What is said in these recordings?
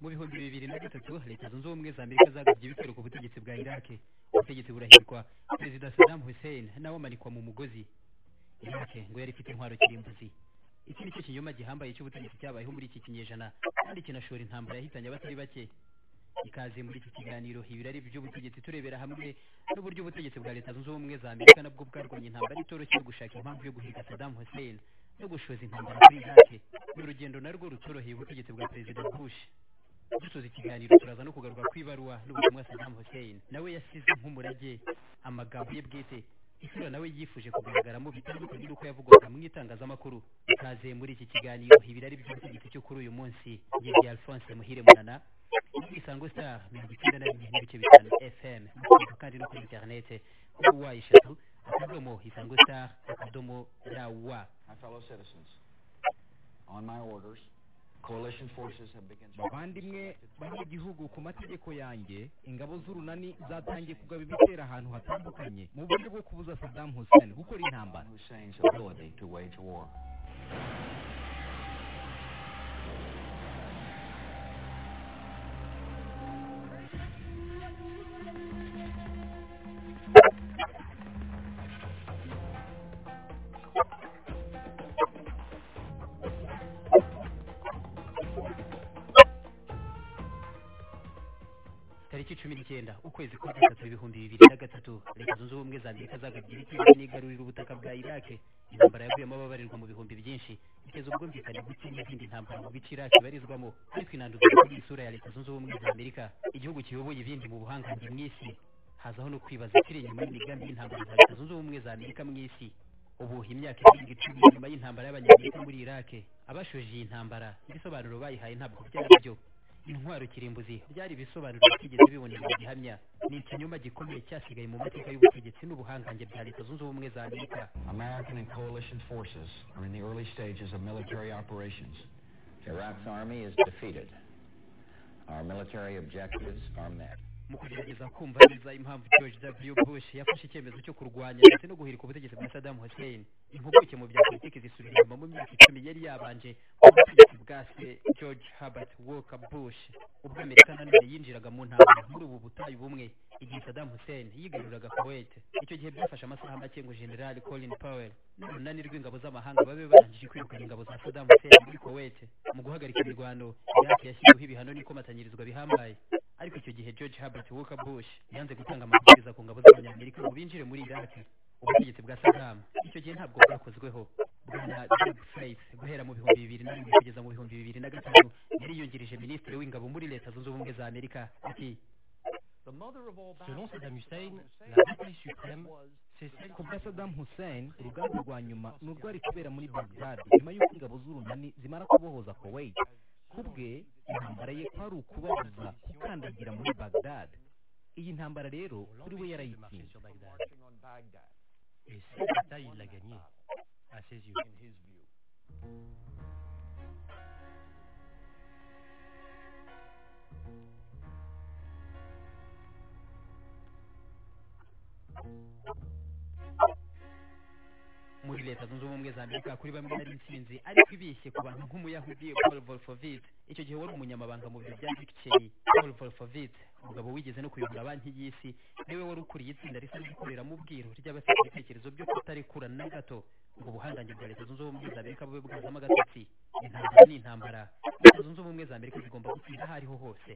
bibiri na gatatu leta zunze ubumwe za amerika zagabye ibitero ku butegetsi bwa iraki ubutegetsi burahirwa perezida saddam hussein nawe amanikwa mu mugozi iraki ngo yari ifite intwaro kirimbuzi iki ni cyo kinyoma gihambaye cy'ubutegetsi cyabayeho muri iki kinyejana kandi kinashora intambara yahitanye abatari bake ikaze muri iki kiganiro ibirari by'ubutegetsi turebera hamwe n'uburyo ubutegetsi bwa leta zunze ubumwe za amerika nabwo bwarwanya intambara itoroshye yo gushaka impamvu yo guhiga saddam hussein no gushoza intambara kuri iraki ni urugendo narwo rutoroheye ubutegetsi bwa perezida bush dusoza ikiganiro turaza no kugaruka ku ibaruwa n'ubutumwa saddam hussein nawe yasize nk'umurage amagambo ye bwite isura nawe yifuje kugaragaramo bitandukanye n'uko yavugwaga mu itangazamakuru ikaze muri iki kiganiro ibirari by'ubutegetsi cyo kuri uyu munsi yibye alphonse muhire munana isango star mirongo icyenda na rimwe n'ibice bitanu fm mukigo kandi no kuri interinete kuri wa eshatu akadomo isango star akadomo rawa My fellow citizens, on my orders, coalition forces have begun. bavandimwe banyagihugu ku mategeko yanjye ingabo z'urunani zatangiye kugaba ibitero ahantu hatandukanye mu buryo bwo kubuza saddam hussein gukora intambara Hussein's ability to wage war. tariki cumi n'icyenda ukwezi kwa gatatu ibihumbi bibiri na gatatu leta zunze ubumwe za amerika zagabye ibitero n'igarurira ubutaka bwa iraki intambara yaguyemo ababarirwa mu bihumbi byinshi iteza ubwumvikane buke n'izindi ntambara mu bice iraki ibarizwamo ariko inanduza kuri isura ya leta zunze ubumwe za amerika igihugu kiyoboye ibindi mu buhangange mu isi hazaho no kwibaza ikiri inyuma y'imigambi y'intambara za leta zunze ubumwe za amerika mu isi ubu imyaka irenga icumi nyuma y'intambara y'abanyamerika muri iraki abashoje iyi ntambara ibisobanuro bayihaye ntabwo byari byo intwaro kirimbuzi byari ibisobanuro bitigeze bibonera mu gihamya ni ikinyoma gikomeye cyasigaye mu mateka y'ubutegetsi n'ubuhangange bya leta zunze ubumwe za amerika American and coalition forces are in the early stages of military operations. Iraq's army is defeated. Our military objectives are met. mu kugerageza kumva neza impamvu george w bush yafashe icyemezo cyo kurwanya ndetse no guhirika ubutegetsi bwa saddam hussein impuguke mu bya politiki zisubira inyuma mu myaka icumi yari yabanje ubutegetsi bwa se george herbert walker bush ubwo amerika nanone yinjiraga mu ntambara muri ubu butayu bumwe igihe saddam hussein yigaruriraga kuwait icyo gihe byafashe amasaha make ngo general colin powell n'urunani rw'ingabo z'amahanga babe barangije kwirukana ingabo za saddam hussein muri kuwait mu guhagarika imirwano iraki yashyiriweho ibihano n'ikomatanyirizwa bihambaye ariko icyo gihe george herbert walker bush yanze gutanga amabwiriza ku ngabo z'abanyamerika ngo binjire muri iraki ubutegetsi bwa saddam icyo gihe ntabwo bwakozweho bwana Doug Faith guhera mu bihumbi bibiri na rimwe kugeza mu bihumbi bibiri na gatanu yari yungirije minisitiri w'ingabo muri leta zunze ubumwe za amerika ati Selon Saddam Hussein, la bataille suprême, c'est celle qu'on kubwa saddam hussein urugamba rwa nyuma ni urwari kubera muri bagdad nyuma y'uko ingabo z'urunani zimara kubohoza kuwait kubwe intambara ye kwari ukubabuza gukandagira muri bagdad iyi ntambara rero kuri we marchait yarayitsinze sur Bagdad. Et cette bataille, il l'a gagnée, à ses yeux. muri leta zunze ubumwe za amerika kuri bamwe nari intsinzi ariko ibishye ku bantu nk'umuyahudi paul volfovit icyo gihe wari umunyamabanga mu biro bya bikiceri paul volfovit umugabo wigeze no kuyobora banki y'isi niwe wari ukuriye itsinda risa n'irikorera mu bwiru ry'abafite ibitekerezo byo kutarekura na gato ngo ubuhangange bwa leta zunze ubumwe za amerika bube bwazamo agatotsi intambara ni intambara leta zunze ubumwe za amerika zigomba gutsinda aho ariho hose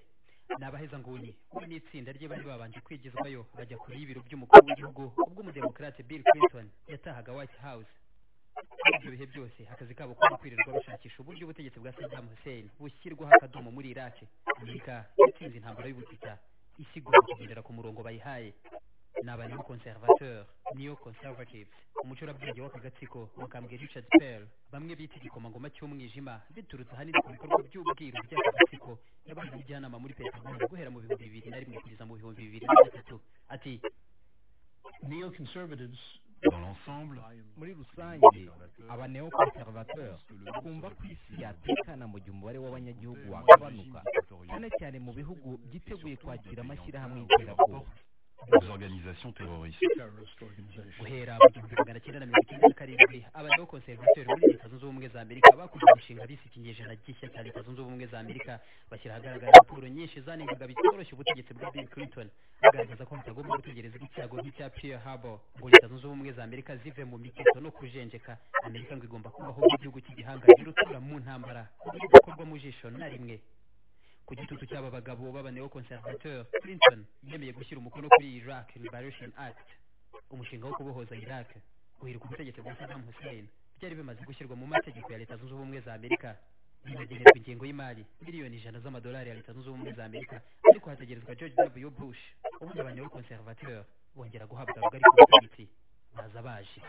ni abahezanguni we n'itsinda rye bari babanje kwigizwayo bajya kure y'ibiro by'umukuru w'igihugu ubwo umudemokarate bill clinton yatahaga white house muri ibyo bihe byose akazi kabo kuba kwirirwa bashakisha uburyo ubutegetsi bwa saddam hussein bushyirwaho akadomo muri iraki amerika yatsinze intambara y'ubutita isi igomba kugendera ku murongo bayihaye ni abaneo conservateur neo conservatives umucurabwenge w'akagatsiko mukambwe richard pearl bamwe bita igikomangoma cy'umwijima biturutse ahanini ku bikorwa by'ubwiru by'akagatsiko yabaye umujyanama muri peteroli guhera mu bihumbi bibiri na rimwe kugeza mu bihumbi bibiri na gatatu ati Néoconservatives, dans l'ensemble, muri rusange abaneokonservateur twumva ko isi yatekana mu gihe umubare w'abanyagihugu wagabanuka cyane cyane mu bihugu byiteguye kwakira amashyirahamwe y'iterabwoba des organisations terroristes. guhera mu gihumbi magana cyenda na mirongo icyenda na karindwi abaneokonservateri muri leta zunze ubumwe za amerika bakoze umushinga bise ikinyejana gishya cya leta zunze ubumwe za amerika bashyira ahagaragara raporo nyinshi zanengaga bitoroshye ubutegetsi bwa bill clinton bagaragaza ko hatagomba gutegereza icyago nk'icya pearl harbor ngo leta zunze ubumwe za amerika zive mu miketo no kujenjeka amerika ngo igomba kubaho nk'igihugu cy'igihangange rutura mu ntambara kudakorwa mu jisho na rimwe ku gitutu cy'aba bagabo b'abaneokonservateur clinton yemeye gushyira umukono kuri iraq liberation act umushinga wo kubohoza iraq guhirika ubutegetsi bwa saddam hussein byari bimaze gushyirwa mu mategeko ya leta zunze ubumwe za amerika binagenerwa ingengo y'imari miliyoni ijana z'amadolari ya leta zunze ubumwe za amerika ariko hategerezwa george w bush ubundi abanyekonservateur bongera guhabwa rugari ku butegetsi baza baje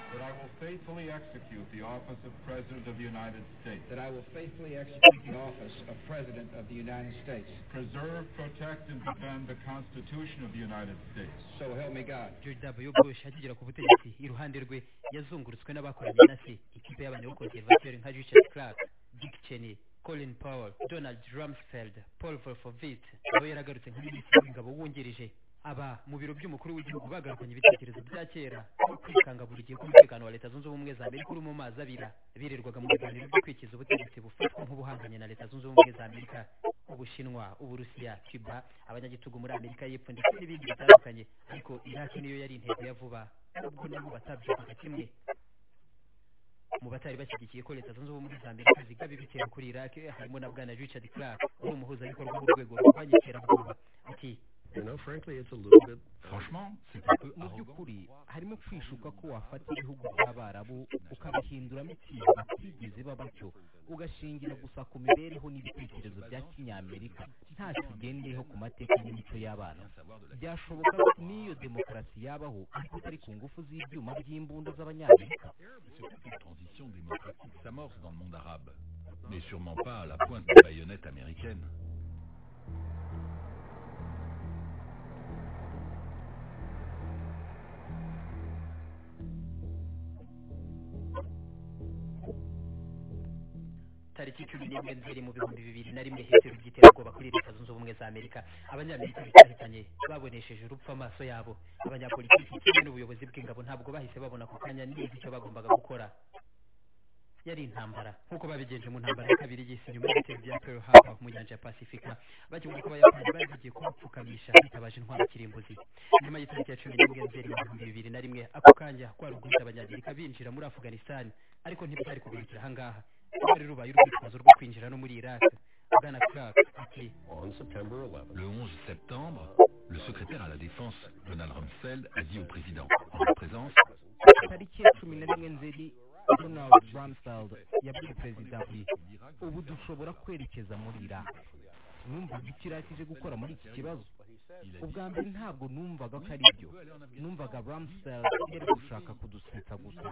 That I will faithfully execute the office of President of the United States. That I will faithfully execute the office of President of the United States. Preserve, protect, and defend the Constitution of the United States. So help me God. george w bush akigera ku butegetsi iruhande rwe yazungurutswe n'abakoranye na se ikipe y'abanyekonservateur nka richard clark dick cheney colin powell donald rumsfeld paul volfovit nawe yaragarutse nka minisitiri w'ingabo wungirije aba mu biro by'umukuru w'igihugu bagarukanye ibitekerezo bya kera no kwikanga buri gihe k'umutekano wa leta zunze ubumwe za amerika uri mu mazi abira birirwaga mu biganiro byo kwikiza ubutegetsi bufatwa nk'ubuhanganye na leta zunze ubumwe za amerika ubushinwa uburusiya cuba abanyagitugu muri amerika y'epfo ndetse n'ibindi bitandukanye ariko iraki niyo yari intego ya vuba nubwo nabo batabyukaga kimwe mu batari bashyigikiye ko leta zunze ubumwe za amerika zigaba ibitero kuri iraq harimo na bwana richard clark uri umuhuzabikorwa w'urwego rurwanya iterabwoba ati Franchement, c'est un peu mu arrogant. by'ukuri harimo kwishuka ko wafata ibihugu by'abarabu ukabihinduramo ikintu batigeze batyo ugashingira gusa ku mibereho n'ibitekerezo bya kinyamerika nta kigendeyeho ku mateka n'imico y'abana byashoboka ko n'iyo demokarasi yabaho ariko atari ku ngufu z'ibyuma by'imbunda z'abanyamerika Surtout qu'une transition démocratique s'amorce dans le monde arabe, mais sûrement pas à la pointe des baïonnettes américaines. tariki cumi n'imwe nzeri mu bihumbi bibiri na rimwe hitero by'iterabwoba kuri leta zunze ubumwe za amerika abanyamerika bitahitanye babonesheje urupfu amaso yabo abanyapolitiki kimwe n'ubuyobozi bw'ingabo ntabwo bahise babona ako kanya neza icyo bagombaga gukora yari intambara nk'uko babigenje mu ntambara ya kabiri y'isi nyuma y'ibitero bya pearl harbor mu nyanja ya pasifika bakivuga ko abayapani bari bagiye kubapfukamisha bitabaje intwaro kirimbuzi nyuma y'itariki ya cumi n'imwe nzeri mu bihumbi bibiri na rimwe ako kanya kwari uguhita abanyamerika binjira muri afghanistan ariko ntibyari kugarukira ahangaha rwari rubaye urwitwazo rwo kwinjira no muri iraq bwana clark ati Le 11 septembre, le secrétaire à la Défense, Donald Rumsfeld, a dit au président, en sa présence, tariki ya cumi na rimwe nzeri donald rumsfeld yabwiye perezida ati ubu dushobora kwerekeza muri iraq numvaga icyo iraki ije gukora muri iki kibazo il a dit, ubwa mbere ntabwo numvaga ko ari byo numvaga rumsfeld yari gushaka kudusetsa gusa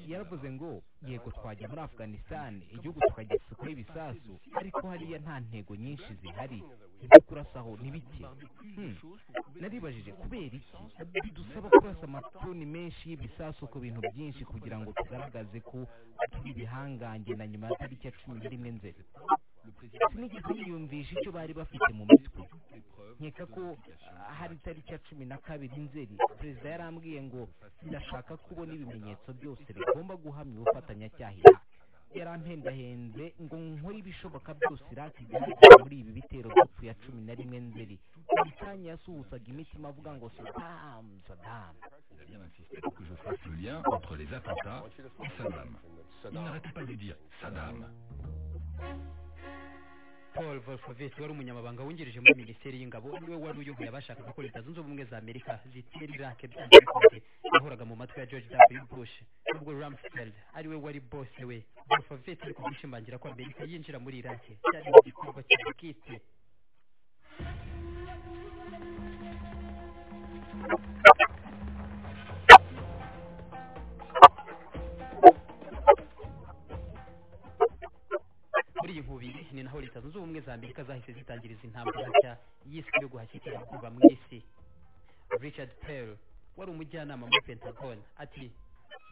yaravuze ngo yego twajya muri afghanistan igihugu tukagisikaho ibisasu ariko hariya nta ntego nyinshi zihari ibyo kurasaho ni bike Hmm. naribajije kubera iki bidusaba kurasa amatoni menshi y'ibisasu ku bintu byinshi kugira ngo tugaragaze ko turi ibihangange na nyuma ya tariki ya cumi n'imwe nzeri sinigeze niyumvisha icyo bari bafite mu mitwe nkeka ko ah, hari itariki ya cumi na kabiri nzeri perezida yarambwiye ngo ndashaka kubona ibimenyetso byose bigomba guhamya ubufatanyacyaha iraq yarampendahenze ngo nkore ibishoboka byose iraq igaragara muri ibi bitero by'epfo ya cumi na rimwe nzeri buri kanya yasuhuzaga imitima avuga ngo saddam saddam il a bien insisté pour que je fasse le lien entre les attentats et Saddam. Il n'arrêtait pas de dire Saddam. paul volfovit wari umunyamabanga wungirije muri minisiteri y'ingabo niwe wari uyoboye abashakaga ko leta zunze ubumwe za amerika zitera iraq byanze bikunze yahoraga mu matwi ya george w bush nubwo rumsfeld ariwe wari bose we volfovit ari kugushimangira ko amerika yinjira muri iraq cyari igikorwa cya bwite muri iyi nkubiri ni naho leta zunze ubumwe za amerika zahise zitangiriza intambara nshya y'isi yo guhashya iterabwoba mu isi richard pell wari umujyanama muri pentagon ati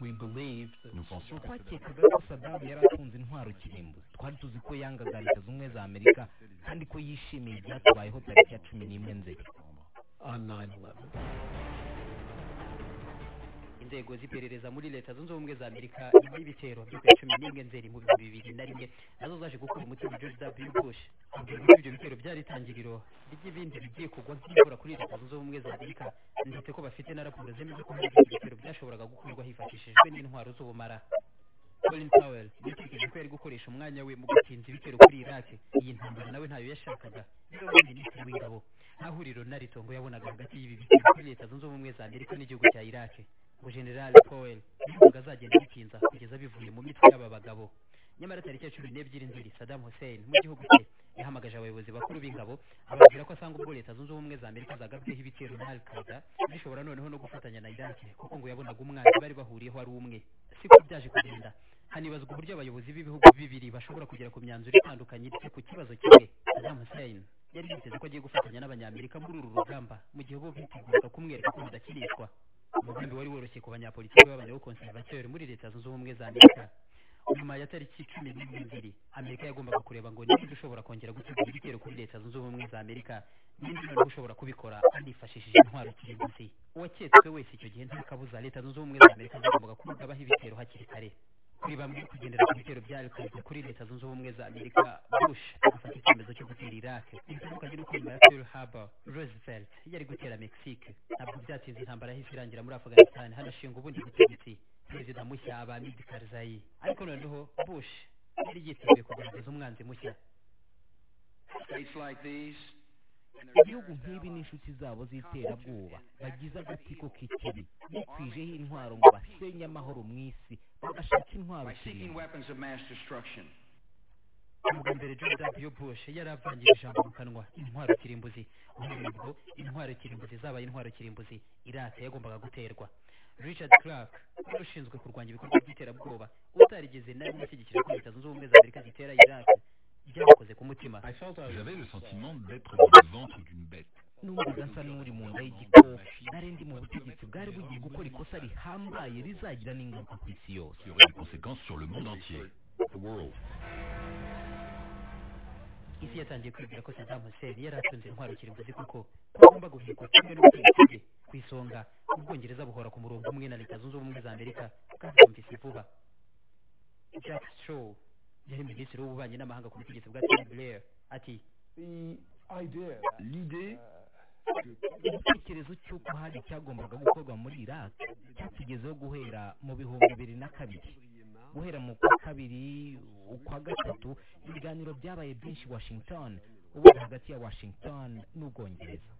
We believed that Nous pensions que twakekaga ko sadamu yari atunze intwaro kirimbuzi twari tuzi ko yangaga leta zunze ubumwe za amerika kandi ko yishimiye ibyatubayeho tariki ya cumi n'imwe nzeri on 9/11. inzego z'iperereza muri leta zunze ubumwe za amerika nyuma y'ibitero byo ku ya cumi n'imwe nzeri mu bihumbi bibiri na rimwe nazo zaje gukura umutima george w bush abwira ko ibyo bitero byari itangiriro ry'ibindi bigiye kugwa nk'imvura kuri leta zunze ubumwe za amerika ndetse ko bafite na raporo zemeza ko hari ibitero byashoboraga gukorwa hifashishijwe n'intwaro z'ubumara colin powell yatekereje ko yari gukoresha umwanya we mu gutinza ibitero kuri iraq iyi ntambara nawe ntayo yashakaga niyo mpamvu minisitiri w'ingabo nta huriro na ritongo yabonaga hagati y'ibi bitero kuri leta zunze ubumwe za amerika n'igihugu cya iraq ngo general powell yavuga azagenda bitinza kugeza bivuye mu mitwe y'aba bagabo nyamara tariki ya cumi n'ebyiri nzeri saddam hussein mu gihugu cye yahamagaje abayobozi bakuru b'ingabo ababwira ko asanga ubwo leta zunze ubumwe za amerika zagabyeho ibitero na al qaeda zishobora noneho no gufatanya na iraq kuko ngo yabonaga umwanzi bari bahuriyeho ari umwe siko byaje kugenda hanibazwa uburyo abayobozi b'ibihugu bibiri bashobora kugera ku myanzuro itandukanye ndetse ku kibazo kimwe saddam hussein yari yiteze ko agiye gufatanya n'abanyamerika muri uru rugamba mu gihe bo biteguraga kumwereka ko rudakirishwa umugambi wari woroshye ku banyapolitiki b'abanyakonservateur muri leta zunze ubumwe za amerika nyuma ya tariki cumi n'imwe nzeri amerika yagombaga kureba ngo ninde ushobora kongera gutegura ibitero kuri leta zunze ubumwe za amerika ninde noneho ushobora kubikora anifashishije intwaro kirimbuzi uwaketswe wese icyo gihe nta kabuza leta zunze ubumwe za amerika zagombaga kubabaho ibitero hakiri kare kuri bamwe kugendera ku bitero bya Al Qaeda kuri leta zunze ubumwe za amerika bush agafata icyemezo cyo gutera iraq bitandukanye n'uko nyuma ya pearl harbor roosevelt yari gutera mexique ntabwo byatinze intambara yahise irangira muri afghanistan hanashinga ubundi butegetsi perezida mushya aba amid karzayi ariko noneho bush yari yiteguye kugaragaza umwanzi mushya States like these ibihugu nk'ibi n'inshuti zabo z'iterabwoba bagize agatsiko k'ikibi bitwijeho intwaro ngo basenye amahoro mu isi bagashaka intwaro by seeking kirimbuzi weapons of mass destruction. ubwa mbere george w bush yari avangira ijambo mu kanwa intwaro kirimbuzi ubwo intwaro kirimbuzi zabaye intwaro kirimbuzi irata yagombaga guterwa richard clark wari ushinzwe kurwanya ibikorwa by'iterabwoba utarigeze na rimwe ashyigikira ko leta zunze ubumwe za amerika zitera iraq byamukoze ku mutima I felt I J'avais le sentiment d'être dans le ventre d'une bête. numvaga nsa n'uri mu nda y'igikoko nari ndi mu butegetsi bwari bugiye gukora ikosa rihambaye rizagira n'ingaruka ku isi yose qui aurait des conséquences sur le monde entier. The world. isi yatangiye kwibwira ko saddam hussein yari atunze intwaro kirimbuzi kuko ko agomba guhekwa kimwe n'ubutegetsi bwe ku isonga ubwongereza buhora ku murongo umwe na leta zunze ubumwe za amerika kandi bumvise vuba jack straw yari minisitiri w'ububanyi n'amahanga ku butegetsi bwa tony blair ati L'idée igitekerezo cy'uko hari icyagombaga gukorwa muri iraq cyatugezeho guhera mu bihumbi bibiri na kabiri guhera mu kwa kabiri ukwa gatatu ibiganiro byabaye byinshi washington ubundi hagati ya washington n'ubwongereza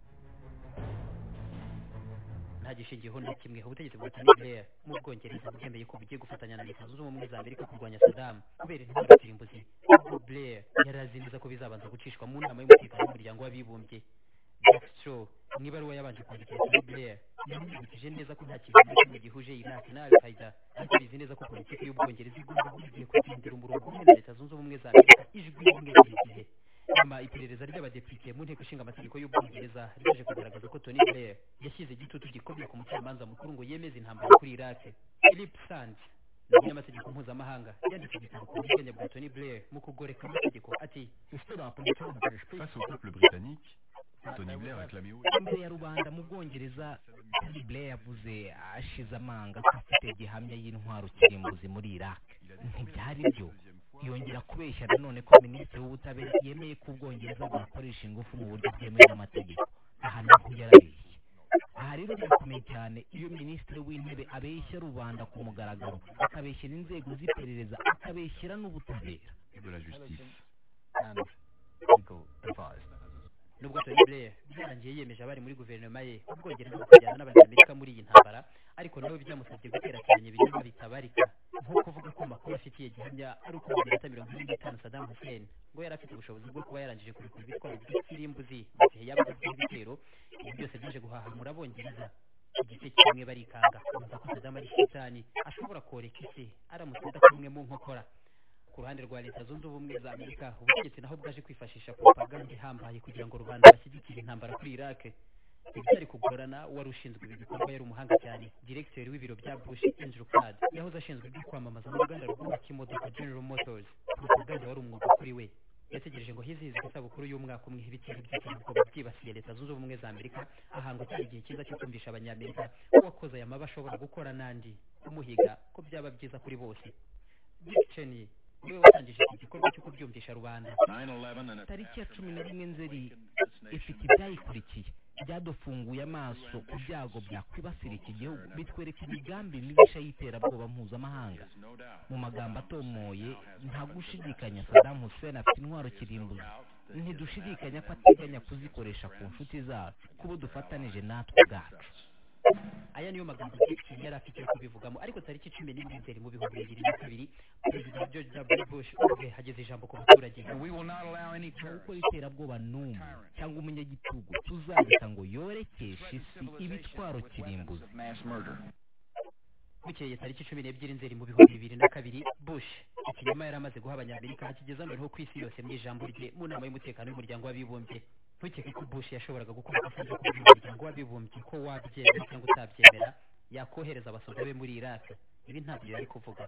nta gishingiyeho na kimwe ubutegetsi bwa tony blair mu bwongereza bwemeye ko bugiye gufatanya na leta zunze ubumwe za amerika kurwanya saddam kubera intwaro kirimbuzi ubwo blair yari azi neza ko bizabanza gucishwa mu nama y'umutekano w'umuryango w'abibumbye jack straw mu ibaruwa yabanje kwandikira tony blair yamwibukije neza ko nta kintu na kimwe gihuje iraq na al qaeda ariko bizi neza ko politiki y'ubwongereza igomba kugiye kugendera umurongo umwe na leta zunze ubumwe za amerika ijwi rimwe buri gihe nyuma iperereza ry'abadepite mu nteko ishinga amategeko y'ubwongereza ryaje kugaragaza ko tony blair yashyize igitutu gikomeye ku mucamanza mukuru ngo yemeze intambara kuri iraq philip sands ni umunyamategeko mpuzamahanga yanditse igitabo ku bwigenge bwa tony blair mu kugoreka amategeko ati face au peuple britannique, Tony Blair a clamé haut et imbere ya rubanda mu bwongereza tony blair yavuze ashize amanga ko afite gihamya y'intwaro kirimbuzi muri iraq ntibyari byo yongera kubeshya nanone ko minisitiri w'ubutabera yemeye ko ubwongereza bwakoresha ingufu mu buryo bwemewe n'amategeko aha naho yarabeshye aha rero birakomeye cyane iyo minisitiri w'intebe abeshya rubanda ku mugaragaro akabeshyera inzego z'iperereza akabeshyera n'ubutabera de la justice. and legal advice. nubwo Tony Blair byarangiye yemeje abari muri guverinoma ye ubwongereza kujyana n'abanyamerika muri iyi ntambara ariko nawe byamusabye guterateranya ibinyoma bitabarika nko kuvuga ko amakuru afitiye gihamya ari uko mu minota mirongo ine n'itanu Saddam Hussein ngo yari afite ubushobozi bwo kuba yarangije kurekura ibitwaro by'ikirimbuzi mu gihe yabaga afite ibitero ibi byose byaje guhahamura abongereza igice kimwe barikanga bumva ko Saddam ari shitani ashobora koreka isi aramutse adakumwe mu nkokora ku ruhande rwa leta zunze ubumwe za amerika ubutegetsi naho bwaje kwifashisha propaganda ihambaye kugira ngo rubanda bashyigikire intambara kuri iraq ibyari kugorana wari ushinzwe ibi bikorwa yari umuhanga cyane diregiteri w'ibiro bya bush andrew card yahoze ashinzwe ibyo kwamamaza n'uruganda rwubaka imodoka general motors uruganda wari umwuga kuri we yategereje ngo hizihizwe isabukuru y'umwaka umwe ibitero by'iterabwoba byibasiye leta zunze ubumwe za amerika ahanga cyari igihe cyiza cyo kumvisha abanyamerika ko uwakoze aya mabi ashobora gukora n'andi kumuhiga ko byaba byiza kuri bose dick cheney niwe watangije iki gikorwa cyo kubyumvisha rubanda tariki ya cumi na rimwe nzeri ifite ibyayikurikiye byadufunguye amaso ku byago byakwibasira iki gihugu bitwereka imigambi mibisha y'iterabwoba mpuzamahanga mu magambo atomoye nta gushidikanya Saddam Hussein afite intwaro kirimbuzi ntidushidikanya ko ateganya kuzikoresha ku nshuti zacu kubo dufatanije natwe ubwacu aya niyo magambo Dick yari afite yo kubivugamo ariko tariki cumi n'imwe nzeri mu bihumbi bibiri na kabiri perezida george w bush ubwe hageze ijambo ku baturage gukora iterabwoba n'umwe cyangwa umunyagitugu tuzareka ngo yorekeshe isi ibitwaro kirimbuzi bukeye tariki cumi n'ebyiri nzeri mu bihumbi bibiri na kabiri bush ikinyoma yari amaze guha abanyamerika hakigeze noneho ku isi yose mu ijambo rye mu nama y'umutekano y'umuryango w'abibumbye ntukeke ko bush yashoboraga gukora ikosa ryo kubwira umuryango w'abibumbye ko wabyemera cyangwa utabyemera yakohereza abasoda be muri iraq ibi ntabyo yari kuvuga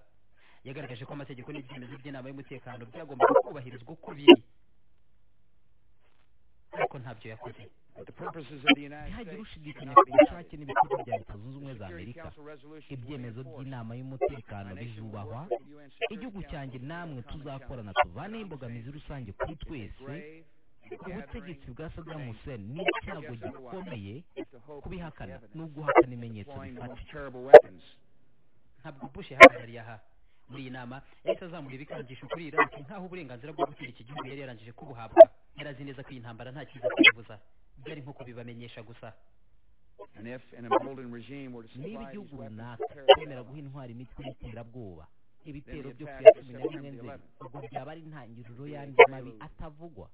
yagaragaje ko amategeko n'ibyemezo by'inama y'umutekano byagombaga kubahirizwa uko biri ariko ntabyo yakoze ntihagire ushidikanya ku bushake n'ibikorwa bya leta zunze ubumwe za amerika ibyemezo by'inama y'umutekano bizubahwa igihugu cyanjye namwe tuzakorana tuvaneho imbogamizi rusange kuri twese ubutegetsi bwa Saddam Hussein ni icyago gikomeye kubihakana ni uguhakana ibimenyetso bifatika ntabwo bush yahagarariye aha muri iyi nama yahise azamura ibikangisho kuri iraki nk'aho uburenganzira bwo gutera iki gihugu yari yarangije kubuhabwa yari azi neza ko iyi ntambara nta cyiza kwivuza byari nko kubibamenyesha gusa niba igihugu runaka kwemera guha intwari imitwe y'iterabwoba ibitero byo ku ya cumi na rimwe nzeri ubwo byaba ari intangiriro y'andi mabi atavugwa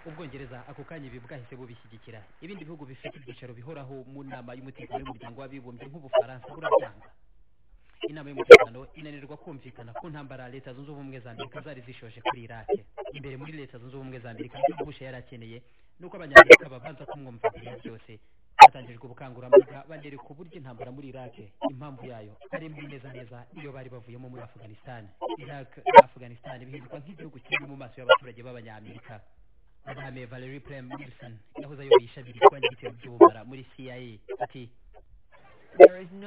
ubwongereza ako kanya ibi bwahise bubishyigikira ibindi bihugu bifite ibyicaro bihoraho mu nama y'umutekano y'umuryango w'abibumbye nk'ubufaransa burabyanga inama y'umutekano inanirwa kumvikana ku ntambara leta zunze ubumwe za amerika zari zishoje kuri irake imbere muri leta zunze ubumwe za amerika ibyo bush yari akeneye ni uko abanyamerika babanza kumwumvikana byose hatangijwe ubukangurambaga banereka uburyo intambara muri iraq impamvu yayo ari mbi neza neza iyo bari bavuyemo muri afghanistan iraq na afghanistan bihinduka nk'igihugu kimwe mu maso y'abaturage b'abanyamerika madame valerie prem wilson yahoze ayoboye ishami rirwanya ibitero by'ubumara muri cia ati Il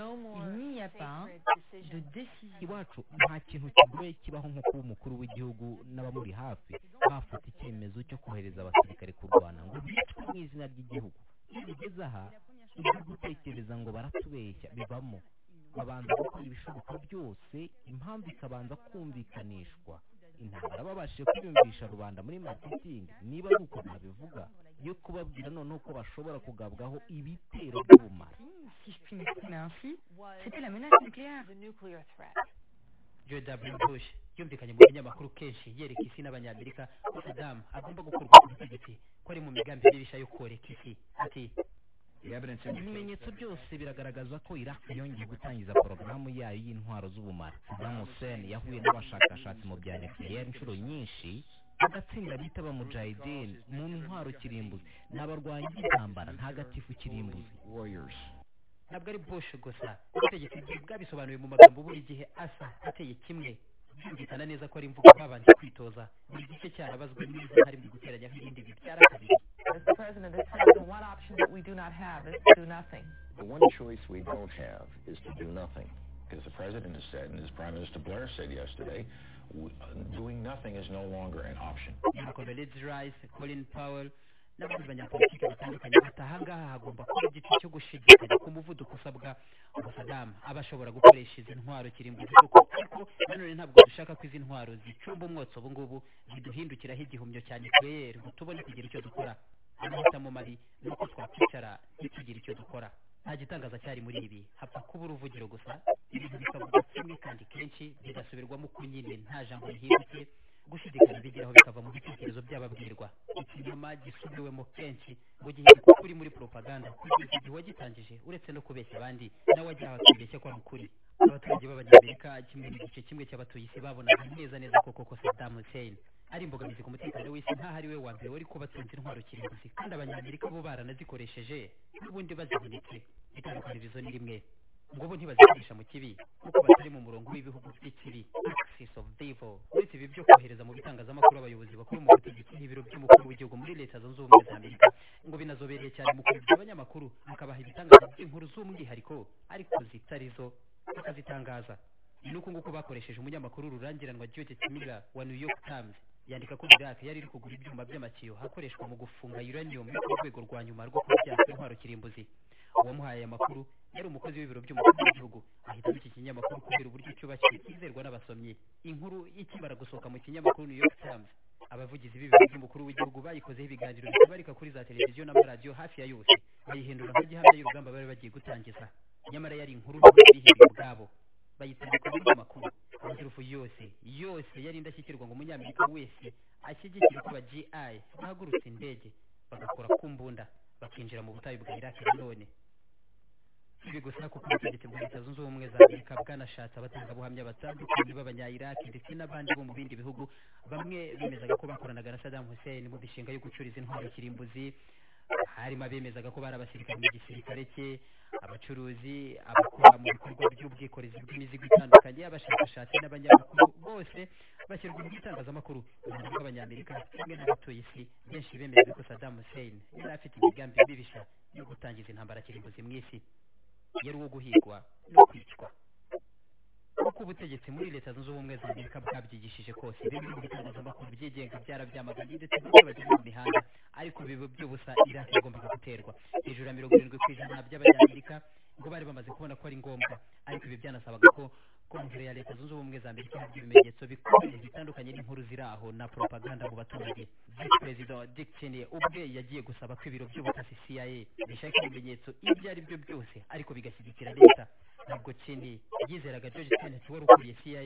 n'y a pas de décision iwacu nta kintu kigoye kibaho nko kuba umukuru w'igihugu n'abamuri hafi bafata icyemezo cyo kohereza abasirikare kurwana ngo bicwe mu izina ry'igihugu iyo bigeze aha ibyo gutekereza ngo baratubeshya bivamo babanza gukora ibishoboka byose impamvu ikabanza kumvikanishwa intambara babashije kwiyumvisha rubanda muri marketing niba ari uko nabivuga yo kubabwira noneho ko bashobora kugabwaho ibitero by'ubumara si je puis m'exprimer ainsi, c'était la menace nucléaire. george w bush yumvikanye mu binyamakuru kenshi yereka isi n'abanyamerika ko saddam agomba gukurwa ku butegetsi ko ari mu migambi mibisha yo koreka isi ati ibimenyetso byose biragaragaza ko iraq yongeye gutangiza porogaramu yayo y'intwaro z'ubumara saddam hussein yahuye n'abashakashatsi mu bya nukiliyeri inshuro nyinshi agatsinda bita abamujahideen mu ntwaro kirimbuzi ni abarwanyi b'intambara ntagatifu kirimbuzi ntabwo ari bush gusa ubutegetsi bwe bwabisobanuye mu magambo buri gihe asa ateye kimwe byumvikana neza ko ari imvugo babanje kwitoza buri gice cyarabazwe neza hari mu guteranya nk'ibindi bibyara kabiri As the president has said, the one option that we do not have is to do nothing. The one choice we don't have is to do nothing. Because the president has said, and as Prime Minister Blair said yesterday, w- uh, doing nothing is no longer an option. Malcolm L. Rice, Colin Powell n'abandi banyapolitiki batandukanye bati aha ngaha hagomba kuba igice cyo gushidikanya ku muvuduko usabwa ngo Saddam aba ashobora gukoresha izi ntwaro kirimbuzi koko ariko nanone ntabwo dushaka ko izi ntwaro zicumba umwotsi ubu ngubu ziduhindukiraho igihumyo cya nucleaire ngo tubone kugira icyo dukora amahitamo mabi ni uko twakwicara ntitugire icyo dukora nta gitangaza cyari muri ibi hapfa kuba uruvugiro gusa ibintu bikavugwa kimwe kandi kenshi bigasubirwamo uko nyine nta jambo rihindutse gushidikanya bigeraho bikava mu bitekerezo by'ababwirwa ikinyoma gisubiwemo kenshi mu gihe kuri muri propaganda kugeza igihe wagitangije uretse no kubeshya abandi nawe ajyaho akibeshya ko ari ukuri abaturage b'abanyamerika kimwe n'igice kimwe cy'abatuye isi babonaga neza neza koko ko Saddam Hussein ari imbogamizi ku mutekano w'isi nk'aho ari we wa mbere wari kubatsinze intwaro kirimbuzi kandi abanyamerika bo baranazikoresheje n'ubundi bazibonetse itandukanirizo ni rimwe ngo bo ntibazikoresha mu kibi kuko batari mu murongo w'ibihugu by'ikibi axis of devil uretse ibi byo kohereza mu bitangazamakuru abayobozi bakuru mu butegetsi n'ibiro by'umukuru w'igihugu muri leta zunze ubumwe za amerika ngo binazobereye cyane mu kuyobya abanyamakuru bakabaha ibitangaza by'inkuru z'umwihariko ariko zitarizo bakazitangaza ni uku nguko bakoresheje umunyamakuru rurangiranwa Judith Miller wa New York Times yandika ko Iraq yari iri kugura ibyuma by'amatiyo hakoreshwa mu gufunga uranium yo ku rwego rwa nyuma rwo kubyaza intwaro kirimbuzi uwamuhaye aya makuru yari umukozi w'ibiro by'umukuru w'igihugu ahitamo iki kinyamakuru kubera uburyo cyubakiwe kizerwa n'abasomyi inkuru ikimara gusohoka mu kinyamakuru New York Times abavugizi b'ibiro by'umukuru w'igihugu bayikozeho ibiganiro bitabarika kuri za televiziyo n'amaradiyo hafi ya yose bayihindura nk'igihamya y'urugamba bari bagiye gutangiza nyamara yari inkuru nto bihiriye ubwabo bayitandika mu makuru amaturufu yose yose yari indashyikirwa ngo umunyamerika wese ashyigikire ko aba gi bahagurutse indege bagakora ku mbunda bakinjira mu butayu bwa iraki nanone si ibi gusa kuko ubutegetsi bwa leta zunze ubumwe za amerika bwanashatse abatangabuhamya batandukanye b'abanyayiraki ndetse n'abandi bo mu bindi bihugu bamwe bemezaga ko bakoranaga na saddam hussein mu mishinga yo gucuriza intwaro kirimbuzi harimo abemezaga ko bari abasirikare mu gisirikare cye abacuruzi abakora mu bikorwa by'ubwikorezi bw'imizigo itandukanye abashakashatsi n'abanyamakuru bose bashyirwa mu itangazamakuru ubumenyi bw'abanyamerika kimwe n'abatuye isi benshi bemejwe ko saddam hussein yari afite imigambi mibisha yo gutangiza intambara kirimbuzi mu isi yari uwo guhigwa no kwicwa uko ubutegetsi muri leta zunze ubumwe za amerika bwabyigishije kose bimwe mu bitangazamakuru byigenga byarabyamaganye ndetse bamwe bageze mu mihanda ariko biba by'ubusa iraki yagombaga guterwa hejuru ya mirongo irindwi ku ijana by'abanyamerika ngo bari bamaze kubona ko ari ngombwa ariko ibi byanasabaga ko kongere ya leta zunze ubumwe za amerika ihabwa ibimenyetso bikomeye bitandukanye n'inkuru ziri aho na propaganda mu baturage visi perezida dick cheney ubwe yagiye gusaba ko ibiro by'ubutasi cia bishaka ibimenyetso ibyo ari byo byose ariko bigashyigikira leta ntabwo cheney yizeraga george kennedy wari ukuriye cia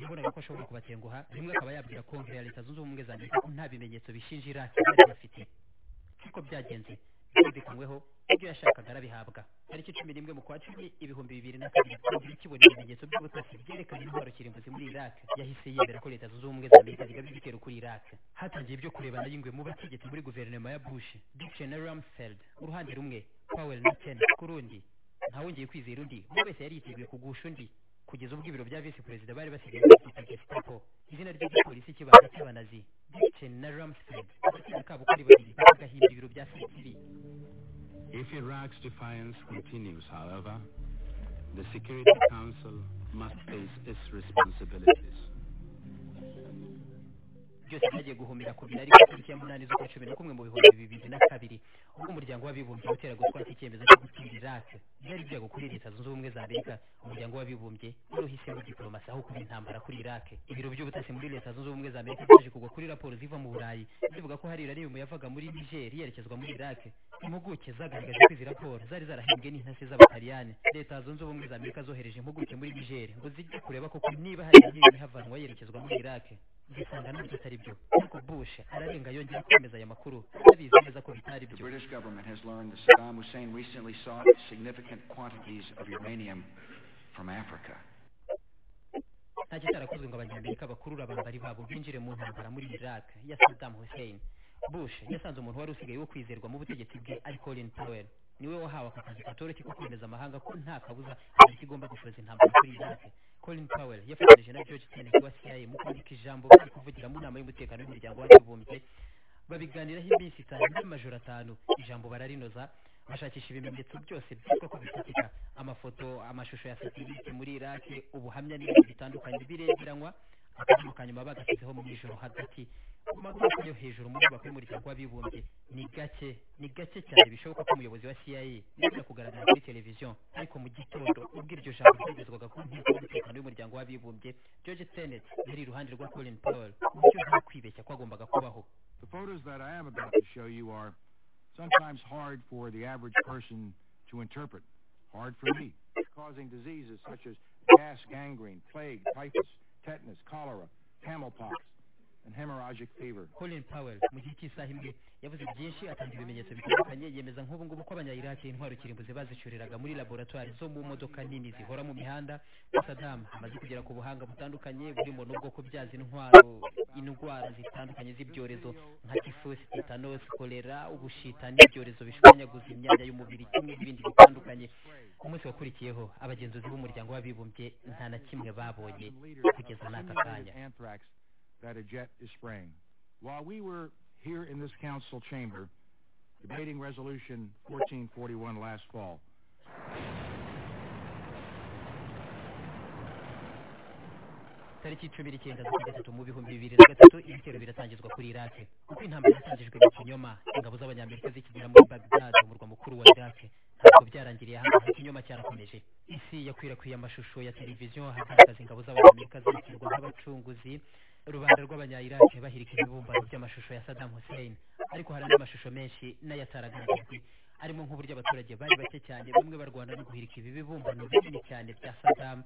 yabonaga ko ashobora kubatenguha rimwe akaba yabwira kongere ya leta zunze ubumwe za amerika ko nta bimenyetso bishinja iraki bari bafite nk'uko byagenze byumvikanyweho ibyo yashakaga arabihabwa tariki cumi n'imwe mu kwa cumi ibihumbi bibiri na kabiri igihugu kibona ibimenyetso by'ubutasi byerekana intwaro kirimbuzi muri iraq yahise yemera ko leta zunze ubumwe za amerika zigaba ibitero kuri iraq hatangiye ibyo kurebana y'ingwe mu bategetsi muri guverinoma ya bush dickson na rumsfeld uruhande rumwe powell na chen ku rundi ntawongeye kwizera undi buri wese yari yiteguye kugusha undi kugeza ubwo ibiro bya visi perezida bari basigaye babyita gestapo izina ry'igipolisi kibanza cy'abanazi dickson na rumsfeld abatsinda kabo kuri babiri bagahimba ibiro bya sitiri If Iraq's defiance continues, however, the Security Council must face its responsibilities. byose byagiye guhumira ku bintu ariko tariki ya munani z'ukwa cumi na kumwe mu bihumbi bibiri na kabiri ubwo umuryango w'abibumbye utera gutwara icyemezo cyo gutsindira irake byari byago kuri leta zunze ubumwe za amerika umuryango w'abibumbye wari uhisemo diplomasi aho kuba intambara kuri irake ibiro by'ubutasi muri leta zunze ubumwe za amerika byaje kugwa kuri raporo ziva mu burayi zivuga ko hari uranium yavaga muri niger yerekezwa muri irake impuguke zagaragaje ko izi raporo zari zarahembwe n'intasi z'abataliyani leta zunze ubumwe za amerika zohereje impuguke muri niger ngo zijye kureba koko niba hari uranium ihavanwa yerekezwa muri irake gisanga nabyo atari byo ariko bush ararenga yongera kwemeza aya makuru arabizi neza ko bitari The byo British government has learned that Saddam Hussein recently sought significant quantities of uranium from Africa. nta kitarakozwe ngo abanyamerika bakurure abambari babo binjire mu ntambara muri iraq ya saddam hussein bush yasanze umuntu wari usigaye wo kwizerwa mu butegetsi bwe ari colin powell niwe wahawe aka kazi katoroshye ko kwemeza amahanga ko nta kabuza amerika igomba gushoza intambara kuri iraq colin powell yafatanyije na george kennedy wa cia mu kwandika ijambo bari kuvugira mu nama y'umutekano w'umuryango w'abibumbye babiganiraho iminsi itanu n'amajoro atanu ijambo bararinoza bashakisha ibimenyetso byose byitwa ko bifatika amafoto amashusho ya satelite muri iraki ubuhamya n'ibindi bitandukanye biregeranywa akaboko ka nyuma bagashyizeho mu ijoro hagati ku magorofa yo hejuru mu nyubako y'umuryango w'abibumbye ni gake ni gake cyane bishoboka ko umuyobozi wa cia yajya kugaragara kuri televiziyo ariko mu gitondo ubwo iryo jambo ryagezwaga ku nteko y'umutekano y'umuryango w'abibumbye george tenet yari iruhande rwa colin powell ku buryo nta kwibeshya kwagombaga kubaho The photos that I am about to show you are sometimes hard for the average person to interpret. Hard for me. It's causing diseases such as gas gangrene, plague, typhus, tetanus, cholera, camel pox, and hemorrhagic fever. colin powell mu gihe cy'isaha imwe yavuze byinshi atanga ibimenyetso bitandukanye yemeza nk'ubu ngubu ko abanyayiraki intwaro kirimbuzi bazicuriraga muri laboratwari zo mu modoka nini zihora mu mihanda sadam amaze kugera ku buhanga butandukanye burimo n'ubwoko byazo intwaro indwara zitandukanye z'ibyorezo nka tifosi tetanosi kolera ubushita n'ibyorezo bishwanyaguza imyanya y'umubiri kimwe n'ibindi bitandukanye ku munsi wakurikiyeho abagenzuzi b'umuryango w'abibumbye nta na kimwe babonye kugeza n'aka kanya Simulated anthrax that a jet is spraying. While we were here in this council chamber debating resolution 1441 last fall, tariki cumi n'icyenda z'ukwa gatatu mu bihumbi bibiri na gatatu ibitero biratangizwa kuri irake uko intambara yatangijwe mu kinyoma ingabo z'abanyamerika zikigera muri bagdad umurwa mukuru wa irake ntabwo byarangiriye hano ikinyoma cyarakomeje isi yakwirakwiye amashusho ya televiziyo hagaragaza ingabo z'abanyamerika zikirwa nk'abacunguzi rubanda rw'abanyayirake bahirika ibibumbano by'amashusho ya saddam hussein ariko hari andi mashusho menshi n'ayataragaragajwe arimo nk'uburyo abaturage bari bake cyane bamwe barwana no guhirika ibi bibumbano binini cyane bya saddam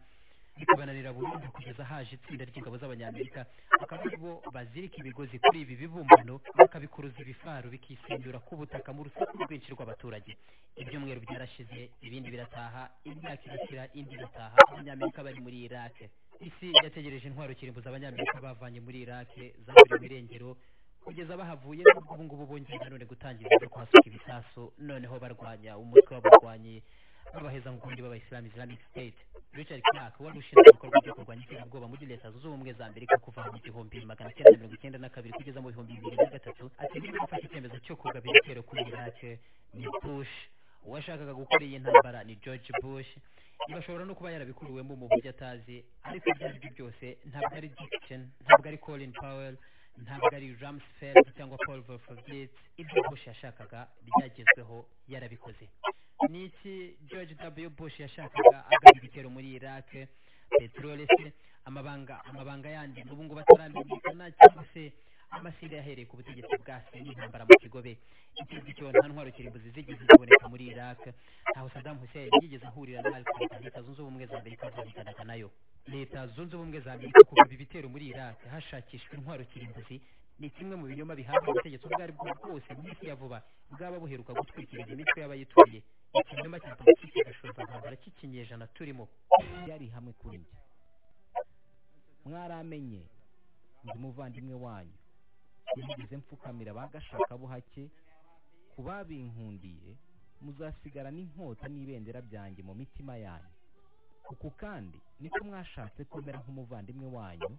bikabananira burundu kugeza haje itsinda ry'ingabo z'abanyamerika akaba ari bo bazirika imigozi kuri ibi bibumbano bakabikuruza ibifaru bikisenyura ku butaka mu rusaku rwinshi rw'abaturage ibyumweru byarashize ibindi birataha imyaka irakira indi irataha abanyamerika bari muri irake isi yategereje intwaro kirimbuza abanyamerika bavanye muri irake zaburiwe irengero kugeza bahavuye nubwo ubu ngubu bongeye nanone gutangiza ibyo kuhasuka ibisasu noneho barwanya umutwe w'abarwanyi babaheza mu kundi b'abayisilamu islamic state richard clark wari ushinzwe ibikorwa byo kurwanya iterabwoba muri leta zunze ubumwe za amerika kuva mu gihumbi magana cyenda mirongo icyenda na kabiri kugeza mu bihumbi bibiri na gatatu ati niba gufata icyemezo cyo kugaba ibitero kuri irake ni bush uwashakaga gukora iyi ntambara ni george bush ibi ashobora no kuba yarabikuriwemo mu buryo atazi ariko ibyo ari byo byose ntabwo ari dickson ntabwo ari colin powell ntabwo ari ramsfeld cyangwa paul volfovitz ibyo bush yashakaga byagezweho yarabikoze ni iki george w bush yashakaga agana ibitero muri iraq peteroli se amabanga amabanga yandi n'ubu ngubu ataramenyekana cyangwa se amasinda yahereye ku butegetsi bwa se n'intambara mu kigobe icyo ngicyo nta ntwaro kirimbuzi zigeze ziboneka muri iraq ntaho saddam hussein yigeze ahurira na al qaeda leta zunze ubumwe za amerika zahitanaga nayo leta zunze ubumwe za amerika kugaba ibitero muri iraq hashakishwa intwaro kirimbuzi ni kimwe mu binyoma bihabwa ubutegetsi ubwo ari bwo bwose mu isi ya vuba bwaba buheruka gutwikiriza imitwe y'abayituriye ikinyoma cya politiki gashumba ntambara cy'ikinyejana turimo byari hamwe kuri njye mwaramenye ndi umuvandimwe wanyu sinigeze mfukamira abagashaka buhake ku babinkundiye muzasigara n'inkota n'ibendera byanjye mu mitima yanyu uku kandi niko mwashatse kumera nk'umuvandimwe wanyu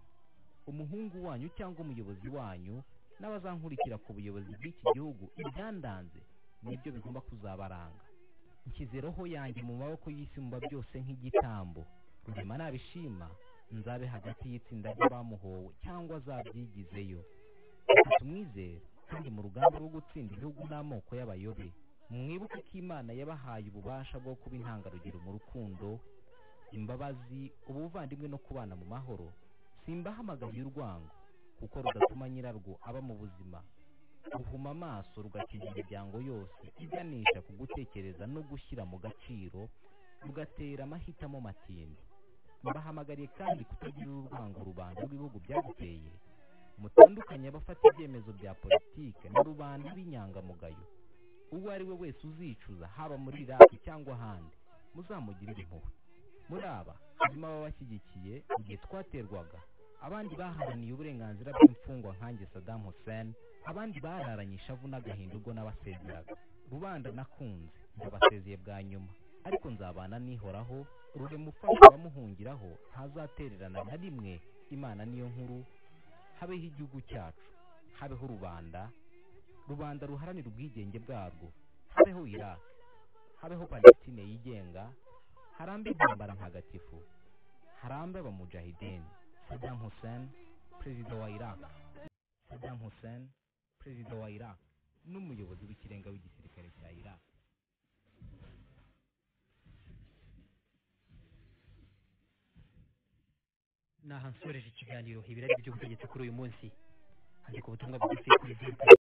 umuhungu wanyu cyangwa umuyobozi wanyu n'abazankurikira ku buyobozi bw'iki gihugu ibyandanze nibyo bigomba kuzabaranga nshyize roho yanjye mu maboko y'isumba byose nk'igitambo rurema nabishima nzabe hagati y'itsinda ry'abamuhowe cyangwa azabyigizeyo reka tumwizere kandi mu rugamba rwo gutsinda ibihugu n'amoko y'abayobe mwibuke ko imana yabahaye ububasha bwo kuba intangarugero mu rukundo imbabazi ubuvandimwe no kubana mu mahoro simbahamagaye urwango kuko rudatuma nyirarwo aba mu buzima ruhuma amaso rugakiza imiryango yose iganisha ku gutekereza no gushyira mu gaciro rugatera amahitamo matindi mbahamagariye kandi kutagira urwango rubanda rw'ibihugu byaguteye mutandukanye abafata ibyemezo bya politike na rubanda b'inyangamugayo uwo ari we wese uzicuza haba muri iraki cyangwa ahandi muzamugirire impuhwe muri aba harimo ababashyigikiye igihe twaterwaga abandi baharaniye uburenganzira bw'imfungwa nkanjye Saddam Hussein abandi bararanye ishavu n'agahinda ubwo n'abasezeraga rubanda nakunze ndabasezeye bwa nyuma ariko nzabana nihoraho rurema ufasha abamuhungiraho ntazatererana na rimwe imana niyo nkuru habeho igihugu cyacu habeho rubanda rubanda ruharanira ubwigenge bwarwo habeho iraq habeho palestine yigenga harambe intambara ntagatifu harambe abamujahideni saddam hussein perezida wa iraq saddam hussein perezida wa iraq n'umuyobozi w'ikirenga w'igisirikare cya iraq naha nsoreje ikiganiro ibirari by'ubutegetsi kuri uyu munsi handika ubutumwa bugufi kuri zeru